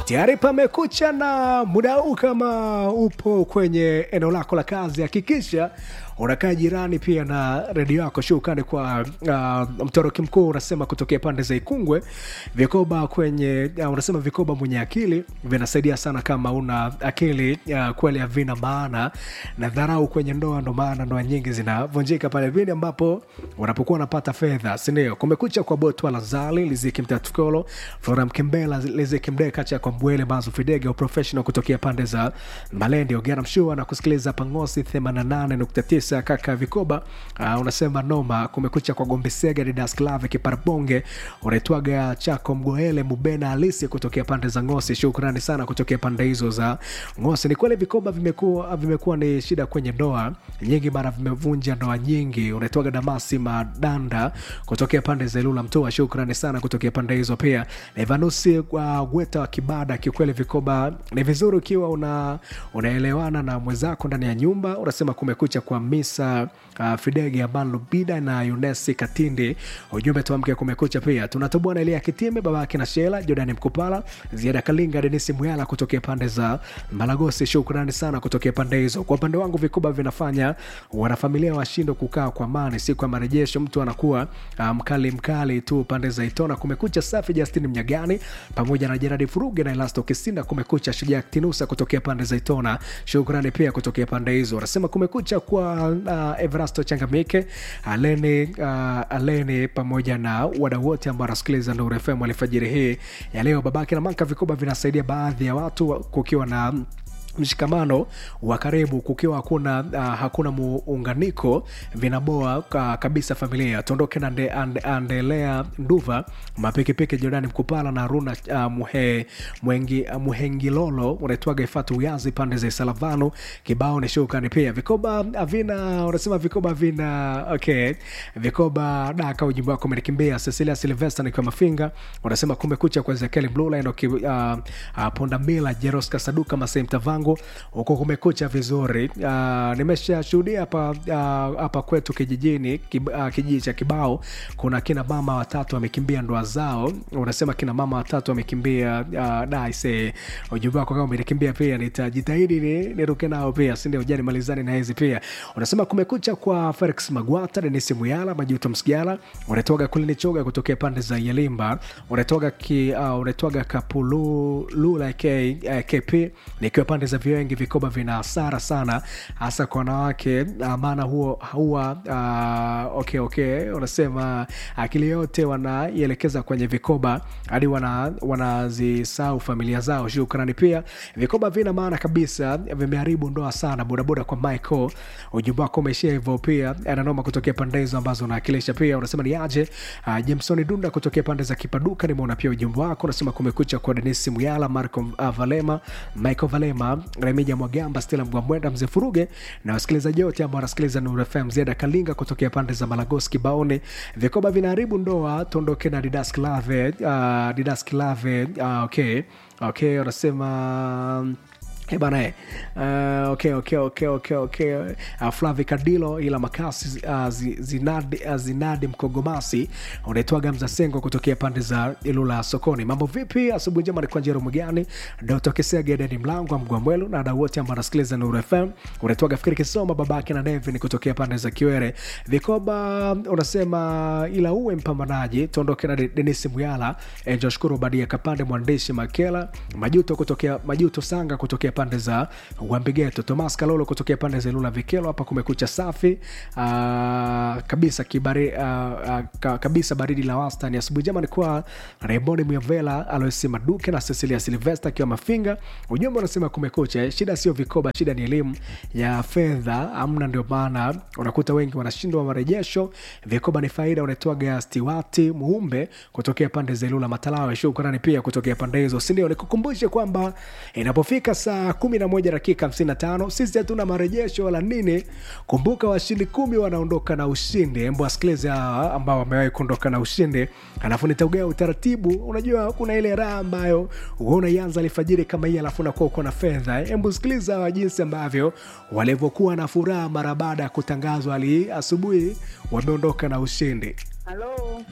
tayari pamekucha na muda huu kama upo kwenye eneo lako la kazi hakikisha unakaa jirani pia na redio yako shukani kwa uh, mtoroki mkuu unasema kutokea pande za ikungwe vikoba kwenye uh, unasema vikoba mwenye akili vinasaidia sana kama una akili uh, kweli havina maana na dharau kwenye ndoa ndo maana ndoa nyingi zinavunjika pale vile ambapo unapokuwa unapata fedha sindio kumekucha kwa botwa lazali liziki mtatukolo flora mkembela liziki mdeka cha kwa mbwele mazu fidege professional kutokea pande za malendi ogera mshua na kusikiliza pangosi 88.9 kaka vikoba uh, unasema noma kumekucha kwa gombesega didasklave kiparabonge unaitwaga chako mgoele mubena halisi kutokea pande za ngosi shukrani sana kutokea pande hizo za ngosi ni kweli vikoba vimekuwa vimekuwa ni shida kwenye ndoa nyingi mara vimevunja ndoa nyingi unaitwaga damasi madanda kutokea pande za ilula mtoa shukrani sana kutokea pande hizo pia evanusi uh, gweta wa kibada kiukweli vikoba ni vizuri ukiwa una unaelewana na mwenzako ndani ya nyumba unasema kumekucha kwa misa uh, fidege aban lubida na yunesi katindi ujumbe tuamke kumekucha pia tunatoboa na elia kitime babake na shela jordani mkupala ziada kalinga denisi mwyala kutokea pande za malagosi shukrani sana kutokea pande hizo kwa upande wangu vikuba vinafanya wanafamilia washindwe kukaa kwa amani siku ya marejesho mtu anakuwa uh, mkali mkali tu pande za itona kumekucha safi justin mnyagani pamoja na jeradi furuge na elasto kisinda kumekucha shujaa tinusa kutokea pande za itona shukrani pia kutokea pande hizo wanasema kumekucha kwa uh, evrasto changamike aleni uh, aleni pamoja na wadau wote ambao wanasikiliza nuru fm alfajiri hii ya leo babake na manka vikoba vinasaidia baadhi ya watu kukiwa na mshikamano wa karibu kukiwa hakuna uh, hakuna muunganiko vinaboa uh, kabisa familia tuondoke na ande, ande, andelea nduva mapikipiki jordani mkupala na runa uh, muhe, mwengi, uh, muhengilolo unaitwaga ifatu uyazi pande za salavano kibao ni shukani pia vikoba vina unasema vikoba vina okay vikoba daka ujimbo wako umenikimbia cecilia silvester nikiwa mafinga unasema kumekucha kwa ezekieli mlula endo uh, uh, pondamila jeroska saduka masei mtavangu wangu huko kumekucha vizuri uh, nimeshashuhudia hapa uh, hapa kwetu kijijini kib, uh, kijiji cha kibao kuna kina mama watatu wamekimbia ndoa zao unasema kina mama watatu wamekimbia uh, daise ujumbe wako kama umenikimbia pia nitajitahidi ni, niruke nao pia sindio jani malizani na hizi pia unasema kumekucha kwa felix magwata denisi muyala majuto msigala unatoga kulinichoga kutokea pande za yalimba unatoga ki, uh, unatoga kapululula k, uh, kp nikiwa pande za viwengi vikoba vina hasara sana hasa kwa wanawake maana huo huwa uh, okay, okay unasema akili yote wanaielekeza kwenye vikoba hadi wanazisahau wana familia zao shukrani pia vikoba vina maana kabisa vimeharibu ndoa sana bodaboda kwa michael ujumbe wako umeishia hivyo pia ananoma kutokea pande hizo ambazo unaakilisha pia unasema ni aje uh, jamsoni dunda kutokea pande za kipaduka nimeona pia ujumbe wako unasema kumekucha kwa denisi muyala marco uh, valema michael valema remija mwagamba stela mgwamwenda mzee furuge na wasikilizaji wote ambao wanasikiliza nuru fm ziada kalinga kutokea pande za malagos kibaoni vikoba vinaharibu ndoa tuondoke na didas klave uh, didas klave uh, okay okay wanasema bana uh, okay, okay, okay, okay, okay. Uh, flavi kadilo ila makasi uh, zinadi, uh, zinadi mkogomasi unaitwaga mzasengo kutokea pande za ilula sokoni mambo vipi asubuhi njema nikuwa njero mgani dotokesega edeni mlango wa mgwamwelu na dau wote ambao anasikiliza nuru fm unaitwaga fikiri kisoma babake na nevin kutokea pande za kiwere vikoba unasema ila uwe mpambanaji tuondoke na denisi muyala enjoshukuru badia kapande mwandishi makela majuto kutokea majuto sanga kutokea pande za wambigeto tomas kalolo kutokea pande za ilula vikelo hapa kumekucha safi uh, kabisa kibari, uh, uh, kabisa baridi la wastani asubuhi jama nikuwa raymond myavela aloisi maduke na cecilia silvester akiwa mafinga ujumbe unasema kumekucha shida sio vikoba shida ni elimu ya fedha amna ndio maana unakuta wengi wanashindwa marejesho vikoba ni faida unaitwaga stiwati muumbe kutokea pande za ilula matalawe shukrani pia kutokea pande hizo sindio nikukumbushe kwamba inapofika saa kumi na moja dakika hamsini na tano sisi hatuna marejesho wala nini kumbuka washindi kumi wanaondoka na ushindi embo wasikilize hawa ambao wamewahi kuondoka na ushindi alafu nitaugea utaratibu unajua kuna ile raha ambayo unaianza alfajiri kama hii alafu unakuwa uko na fedha embu sikiliza hawa jinsi ambavyo walivyokuwa na furaha mara baada ya kutangazwa ali asubuhi wameondoka na ushindi Halo.